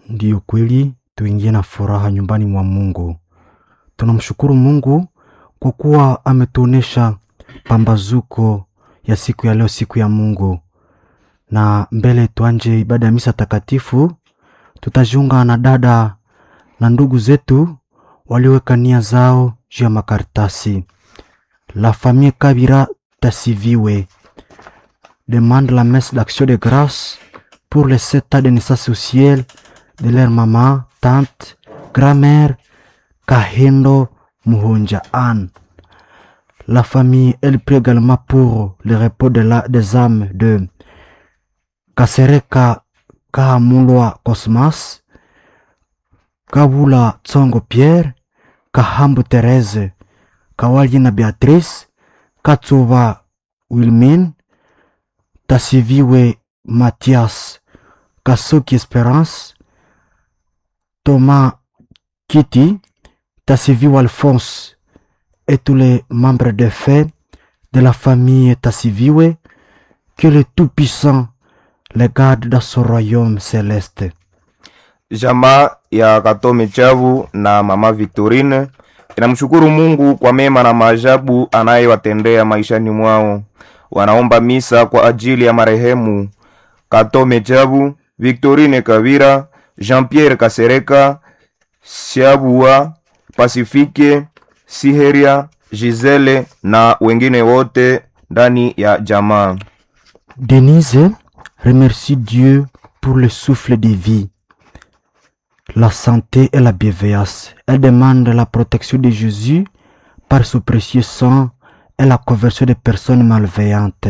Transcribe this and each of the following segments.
Ndiyo kweli, tuingie na furaha nyumbani mwa Mungu. Tunamshukuru Mungu kwa kuwa ametuonesha pambazuko ya siku ya leo, siku ya Mungu. Na mbele tuanje ibada ya misa takatifu, tutajiunga na dada na ndugu zetu walioweka nia zao juu ya makaratasi. La famille Kabira Tassiviwe demande la messe d'action de grâce pour les sept ans de naissance au ciel de leur maman, tante, grand-mère Kahendo Muhonja Anne. La famille, elle prie également pour le repos de la, des âmes de Kasereka Kahamulwa Cosmas, Kawula Tsongo Pierre, Kahambu Therese, Kawalina Beatrice, Katsuva Wilmin, Tassiviwe Mathias, Kasoki Espérance, Thomas Kitty, Tassiviwe Alphonse et tous les membres de fait de la famille Tassiviwe, que le Tout-Puissant les garde dans son royaume céleste. Jamaa ya Katome Chavu na mama Victorine inamshukuru Mungu kwa mema na maajabu anayewatendea maishani mwao. Wanaomba misa kwa ajili ya marehemu Katome Chavu, Victorine Kavira, Jean-Pierre Kasereka, Siabua, Pasifike, Siheria, Gisele na wengine wote ndani ya jamaa. Denise remercie Dieu pour le souffle de vie, la santé et la bienveillance. Elle demande la protection de Jésus par son précieux sang et la conversion des personnes malveillantes.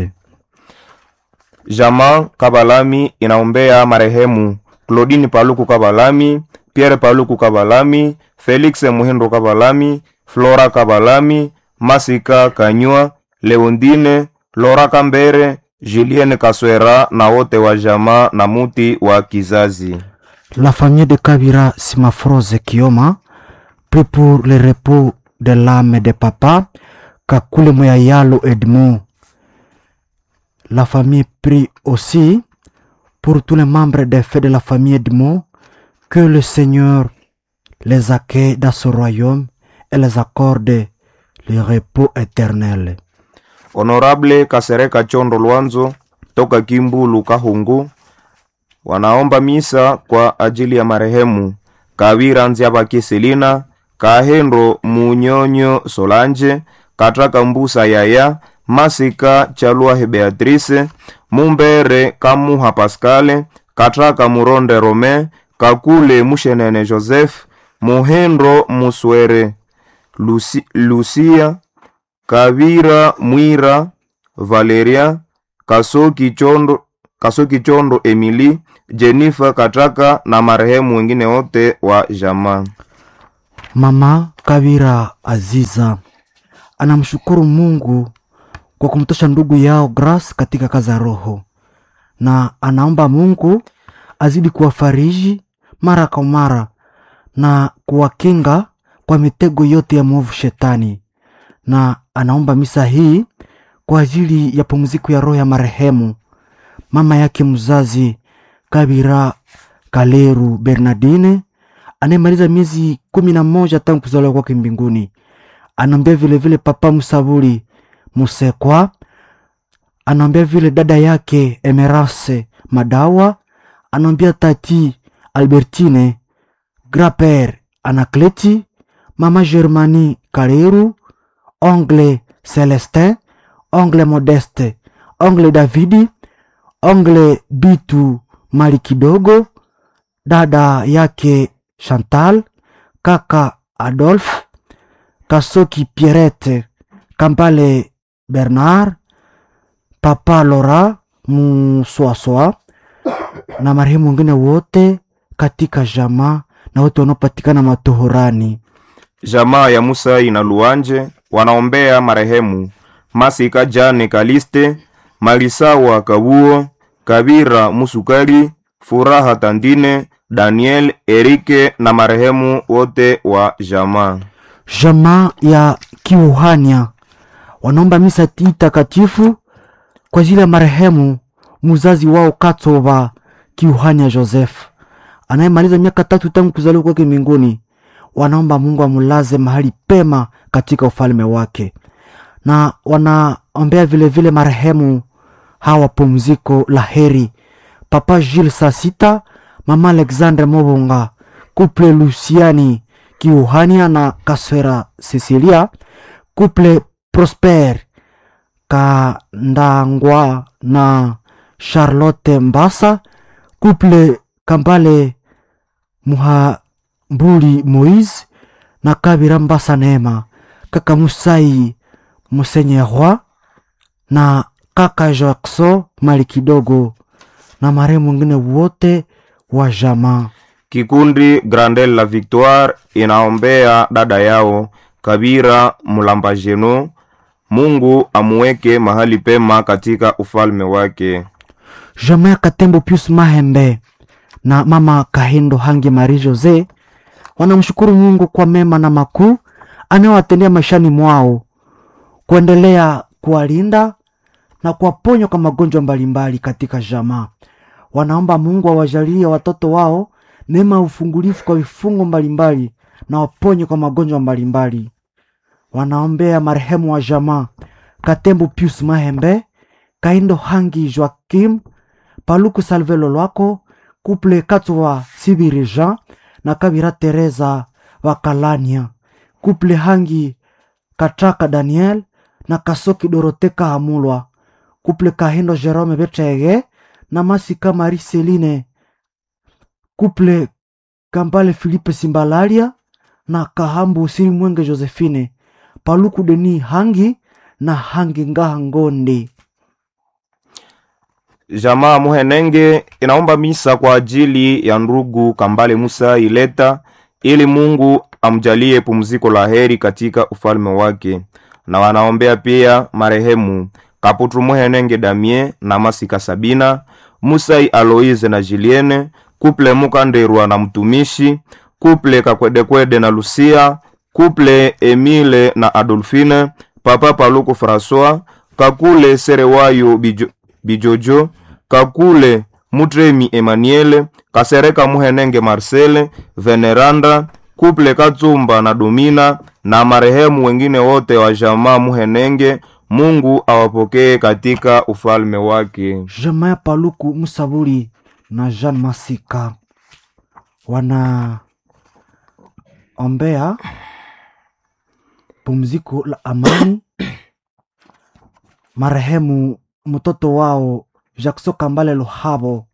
Jamaa Kabalami inaombea marehemu Claudine Paluku Kabalami, Pierre Paluku Kabalami, Felix Muhindo Kabalami, Flora Kabalami, Masika Kanywa, Leondine, Lora Kambere, Julienne Kaswera na wote wa jamaa na muti wa kizazi. La famille de Kabira Simafrose Kioma prie pour le repos de l'âme de papa Kakule Moyayalo Edmond. La famille prie aussi pour tous les membres des faits de la famille Edmond que le Seigneur les accueille dans son royaume et les accorde le repos éternel. Honorable Kasereka Chondo Lwanzo toka Kimbulu Kahungu wanaomba misa kwa ajili ya marehemu Kavira Nziabaki Selina, Kahendo Munyonyo Solange, Katraka Mbusa Yaya, Masika Chalwahe Beatrice, Mumbere Kamuha Pascale, Katraka Muronde Rome, Kakule Mushenene Joseph, Muhendo Muswere, Luci, Lucia Kavira Mwira, Valeria, Kasoki Chondo, Kasoki Chondo Emily, Jennifer Katraka na marehemu wengine wote wa jamaa. Mama Kabira Aziza anamshukuru Mungu kwa kumtosha ndugu yao Grace katika kazi ya roho, na anaomba Mungu azidi kuwafariji mara kwa mara na kuwakinga kwa mitego yote ya mwovu shetani, na anaomba misa hii kwa ajili ya pumziko ya roho ya marehemu mama yake mzazi Kabira Kaleru Bernardine anayemaliza miezi kumi na moja tangu kuzaliwa kwake mbinguni. Anaombea vile vile papa Musaburi Musekwa, anaombea vile dada yake Emerase Madawa, anaombea tati Albertine Graper Anakleti, mama Germani Kaleru, ongle Celestin, ongle Modeste, ongle Davidi, ongle Bitu Mali kidogo, dada yake Chantal, kaka Adolphe, Kasoki Pierrette, Kampale Bernard, papa Laura Muswaswa na marehemu wengine wote katika jamaa na wote wanaopatikana matohorani. Jamaa ya Musai na Luanje wanaombea marehemu Masika Jane Kaliste, Malisawa Kabuo, Kabira Musukari, Furaha Tandine, Daniel Erike na marehemu wote wa jamaa. Jamaa ya Kiuhania wanaomba misa hii takatifu kwa ajili ya marehemu muzazi wao Katova Kiuhania Joseph anayemaliza miaka tatu tangu kuzaliwa kwake mbinguni wanaomba mungu amulaze mahali pema katika ufalme wake na wanaombea vile vile marehemu hawa pumziko la heri papa Gilles saa sita mama alexandre mobonga couple luciani kiuhania na kaswera cecilia couple prosper kandangwa na charlotte mbasa couple kambale muhambuli moise na kabira mbasa neema kaka musai musenyerwa na kaka jackson mali kidogo na marehemu wengine wote wa jamaa Kikundi Grandel la Victoire inaombea dada yao Kabira Mulamba Jeno, Mungu amuweke mahali pema katika ufalme wake. jamaa ya katembo pius mahembe na mama kahindo hangi mari jose wanamshukuru mungu kwa mema na makuu anayowatendea maishani mwao kuendelea kuwalinda na kuwaponya kwa magonjwa mbalimbali katika jamaa wanaomba mungu awajalie watoto wao neema ya ufungulifu kwa vifungo mbalimbali na waponye kwa magonjwa mbalimbali wanaombea marehemu wa jamaa katembo pius mahembe kaindo hangi joakim paluku salvelo lwako kuple katwa sibiri jean na kabira teresa wakalania kuple hangi katraka daniel na kasoki doroteka hamulwa kuple kahindo jerome betege na masika mari seline kuple kambale filipe simbalalia na kahambu usini mwenge josephine paluku deni hangi na hangi ngaha ngonde Jamaa Muhenenge inaomba misa kwa ajili ya ndugu Kambale Musa Ileta ili Mungu amjalie pumziko la heri katika ufalme wake, na wanaombea pia marehemu Kaputu Muhenenge Damien na Masika Sabina, Musai Aloise na Julienne, kuple Mukanderwa na mtumishi, kuple Kakwedekwede na Lucia, kuple Emile na Adolfine, papa Paluku François, kakule Serewayo Bijo, Bijojo, kakule Mutremi Emmanuel, kasereka Muhenenge Marcel, Veneranda, kuple Katsumba na Domina na marehemu wengine wote wa jamaa Muhenenge. Mungu awapokee katika ufalme wake. jamaa ya paluku musabuli na jean masika wana ombea pumziko la amani marehemu mtoto wao jackson kambale luhabo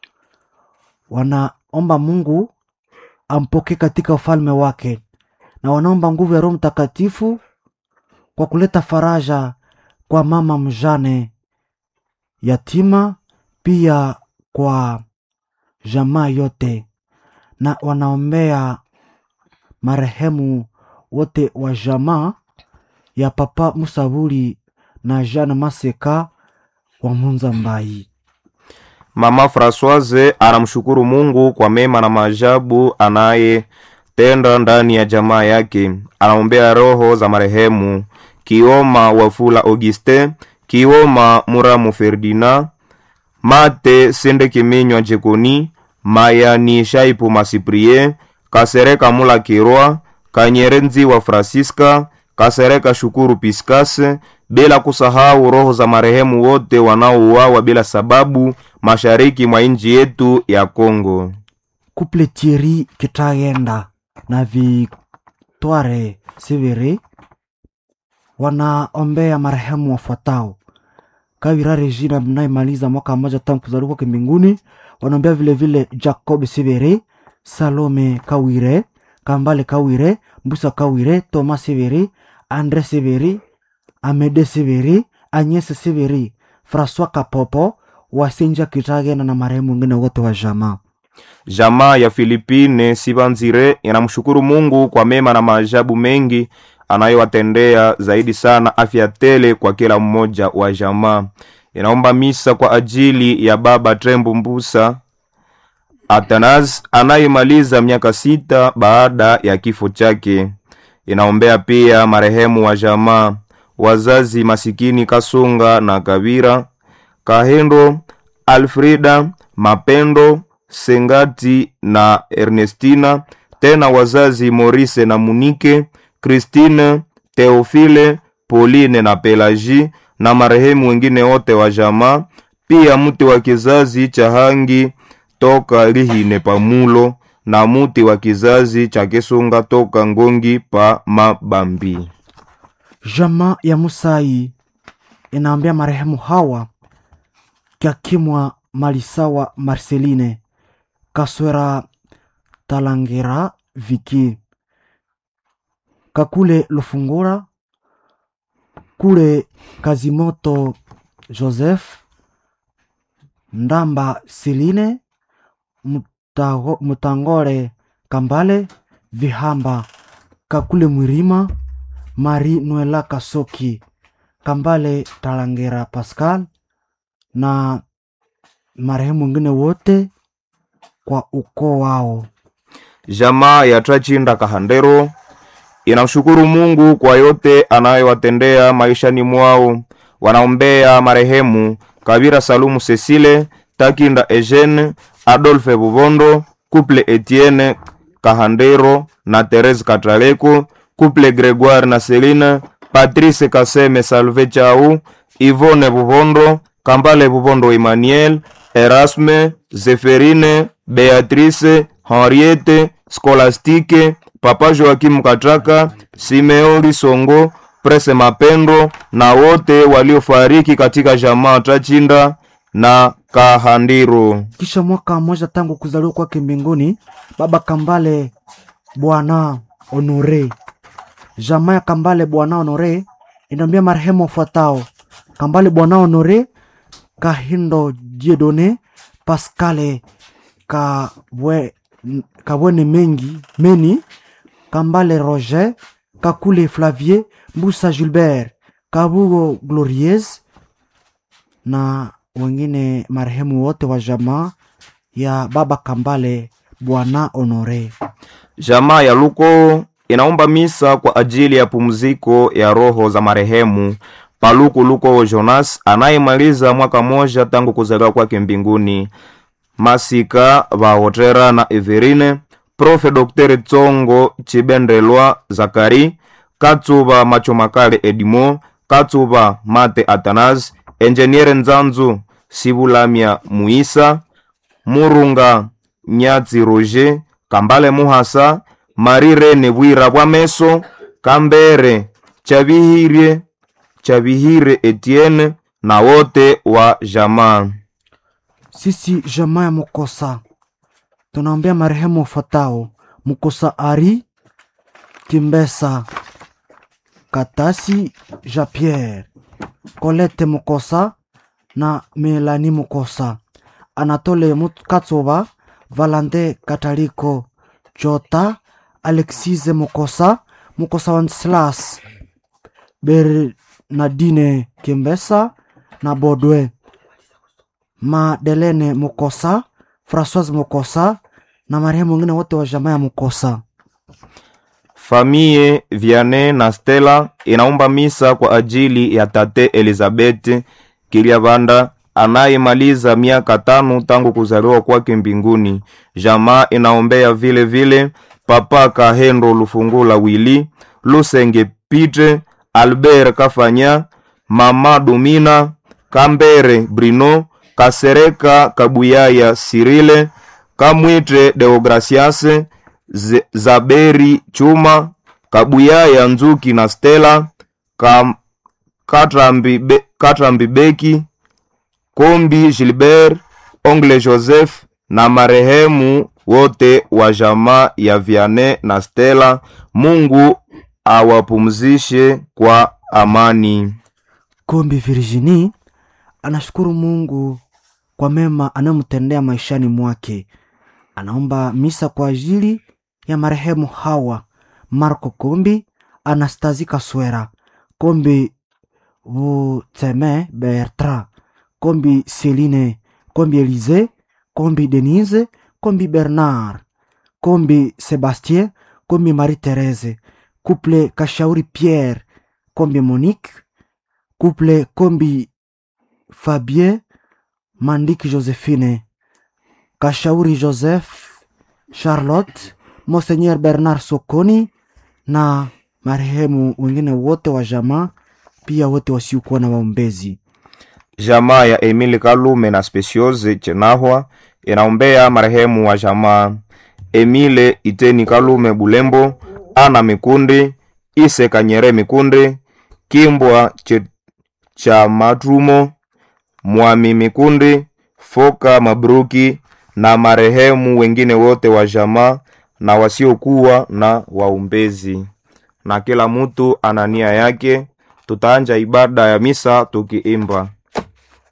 wanaomba mungu ampokee katika ufalme wake na wanaomba nguvu ya roho mtakatifu kwa kuleta faraja kwa mama mjane yatima pia kwa jamaa yote na wanaombea marehemu wote wa jamaa ya papa musabuli na jean maseka wa munza mbai Mama Francoise anamshukuru Mungu kwa mema na maajabu anayetenda ndani ya jamaa yake. Anaombea roho za marehemu Kioma Wafula Auguste, Kioma Muramu Ferdinand, Mate Sende Kiminywa Jekoni, Mayani Shaipu Masiprie, Kasereka Mula Kirwa, Kanyerenzi wa Francisca, Kasereka Shukuru Piskase, bila kusahau roho za marehemu wote wanaouawa bila sababu mashariki mwa nchi yetu ya Kongo. kuple tieri kitagenda na victoire siviri wanaombea marehemu wafuatao kawira regina mnayemaliza mwaka mmoja tangu kuzaliwa kwake mbinguni wanaombea vile vile jacob siviri salome kawire kambale kawire mbusa kawire thomas siviri andre siviri amede siviri anyese siviri françois kapopo wasinja kitagenda na marehemu wengine wote wa jamaa Jamaa ya Filipine Sibanzire inamshukuru Mungu kwa mema na maajabu mengi anayowatendea, zaidi sana afya tele kwa kila mmoja wa jamaa. Inaomba misa kwa ajili ya baba Trembo Mbusa Atanas anayemaliza miaka sita baada ya kifo chake. Inaombea pia marehemu wa jamaa, wazazi masikini Kasunga na Kabira, Kahendo, Alfrida, Mapendo, Sengati na Ernestina, tena wazazi Morise na Munike, Christine, Theophile, Pauline na Pelagie na marehemu wengine wote wa jamaa, pia mti wa kizazi cha Hangi toka Lihine pamulo na muti wa kizazi cha Kisunga toka Ngongi pa Mabambi. Jamaa ya Musai inaambia marehemu Hawa Kakimwa Malisawa Marceline Kaswera Talangira Viki Kakule Lufungura Kule Kazimoto Joseph Ndamba Seline Mutago- Mutangore Kambale Vihamba Kakule Mwirima Mari Noela Kasoki Kambale Talangera Pascal na marehemu wengine wote kwa ukoo wao. Jamaa ya Trachinda Kahandero inamshukuru Mungu kwa yote anayowatendea maishani mwao. Wanaombea marehemu Kabira Salumu Cecile, Takinda Eugene, Adolphe Bubondo, Couple Etienne Kahandero na Therese Katraleko, Couple Gregoire na Celine, Patrice Kaseme Salve Chau, Yvonne Bubondo, Kambale Bubondo Emmanuel, Erasme, Zeferine, Beatrice, Henriette, Scolastique, Papa Joakim Katraka, Simeoni Songo, Prese Mapendo na wote waliofariki katika jamaa Trachinda na Kahandiro. Kisha mwaka mmoja tangu kuzaliwa kwake mbinguni, baba Kambale Bwana Honore, jamaa ya Kambale Bwana Honore inaambia marehemu wafuatao: Kambale Bwana Honore, Kahindo Diedone, Pascale Kabwe, Kabwene mengi Meni, Kambale Roger, Kakule Flavier, Mbusa Gilbert, Kabugo Glorieuse na wengine marehemu wote wa jamaa ya baba Kambale Bwana Honore. Jamaa ya Luko inaomba misa kwa ajili ya pumziko ya roho za marehemu Paluku Luko Jonas anayemaliza mwaka moja tangu kuzaliwa kwake mbinguni, Masika Bahotera na Everine, Profe Dr. Tsongo Chibendelwa Zakari, Katsuba Machomakale Edimo, Katsuba Mate Atanas, Enjeniere Nzanzu Sibulamia Muisa, Murunga Nyatsi Roger, Kambale Muhasa, Marirene Bwira Bwameso, Kambere Chabihire Chabihire Etienne na wote wa jamaa. Sisi jamaa ya Mukosa tunaombea marehemu wafuatao: Mukosa Ari Kimbesa, Katasi Jean Pierre, Colette Mukosa na Melani Mukosa, Anatole Mut- Katsoba, Valante Kataliko, Jota Alexise Mukosa, Mukosa Wenceslas, Bernadine Kimbesa na Bodwe Madelene Mukosa, Francoise Mukosa na marehemu wengine wote wa jamaa ya Mukosa. Famie Viane na Stella inaomba misa kwa ajili ya tate Elizabeth Kiliabanda anayemaliza miaka tano tangu kuzaliwa kwake mbinguni. Jamaa inaombea vile vile papa Kahendo Lufungula Wili, Lusenge Pite, Albert Kafanya, mama Domina, Kambere Brino, Kasereka Kabuyaya Sirile, Kamwite Deograciase, Z- Zaberi Chuma, Kabuyaya Nzuki na Stella, Kam, Katrambi, Be, Katrambi Beki, Kombi Gilbert, Ongle Joseph na marehemu wote wa jamaa ya Viane na Stella. Mungu awapumzishe kwa amani. Kombi Virginie anashukuru Mungu kwa mema anayomtendea maishani mwake. Anaomba misa kwa ajili ya marehemu Hawa Marco Kombi, Anastasie Kaswera, Kombi Buteme Bertrand, Kombi Celine, Kombi Elise, Kombi Denise, Kombi Bernard, Kombi Sebastien, Kombi Marie-Thérèse, Couple Kashauri Pierre, Kombi Monique, Couple Kombi Fabien, Mandiki Josephine, Kashauri Joseph, Charlotte, Monseigneur Bernard Sokoni na marehemu wengine wote wa jamaa, pia wote wasiokuwa na waombezi. Jamaa ya Emile Kalume na Speciose Chenahwa inaombea marehemu wa jamaa Emile Iteni Kalume Bulembo, Ana Mikundi, Ise Kanyere Mikundi, Kimbwa che, cha Matrumo, Mwami Mikundi, Foka Mabruki na marehemu wengine wote wa jamaa na wasiokuwa na waombezi. Na kila mtu ana nia yake. Tutaanja ibada ya misa tukiimba